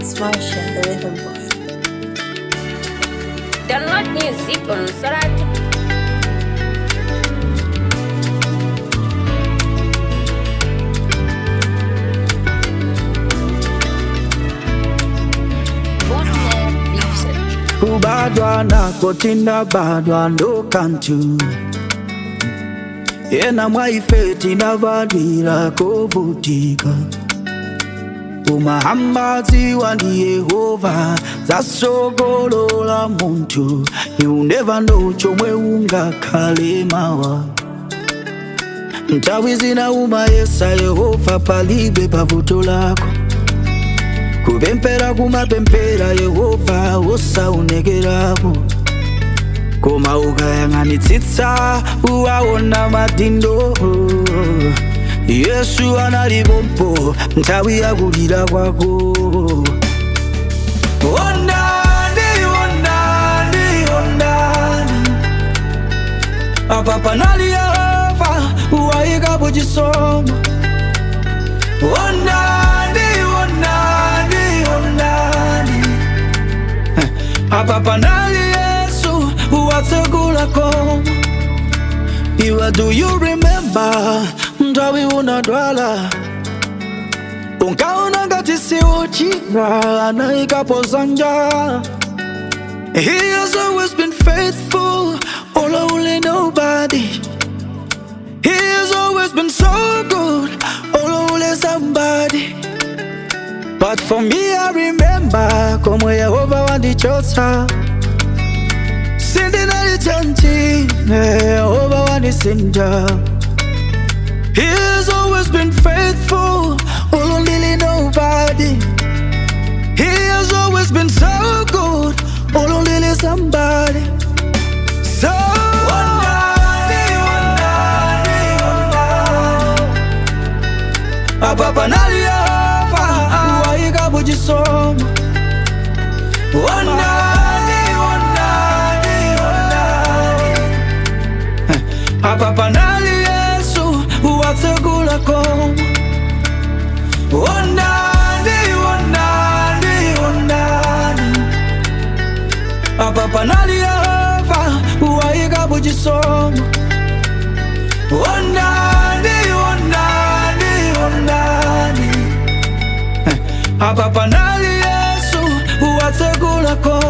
It's Marsha, the rhythm boy. Download music on Soratu. kubadwa nako tinabadwa ndo kantu yena mwaife tinabadwira kovutika umahambadziwa ndi yehova zasogolola munthu you never know chomwe ungakhale mawa nthawi zina umayesa yehova palibe pavuto lako kupemphera kumapemphera yehova osaonekerapo koma ukayang'anitsitsa uwaona madindo yesu analipompo nthawi yakulira kwako onani onani onani apa panali yehova wayikapo chisomo onani onani onani apa panali yesu watsegula koma iwe do you remember nthawi unadwala unkaona ngati siuchira anayikapo zanja he has always been faithful olowule nobody he has always been so good olowule somebody But for me, I remember komwe Yehova wandichotsa sindinalijanji Yehova wandisinja He has always been faithful ulundili nobody He has always been so good ulundili somebody So wandani, wandani, wandani. Apa panali Yehova wayikapo chisomo Wandani, wandani, wandani. Apa panali Yesu watsegula koma Wandani, wandani, wandani. Apa panali Yehova wayikapo chisomo Wandani, wandani, wandani. Apa panali Yesu watsegula koma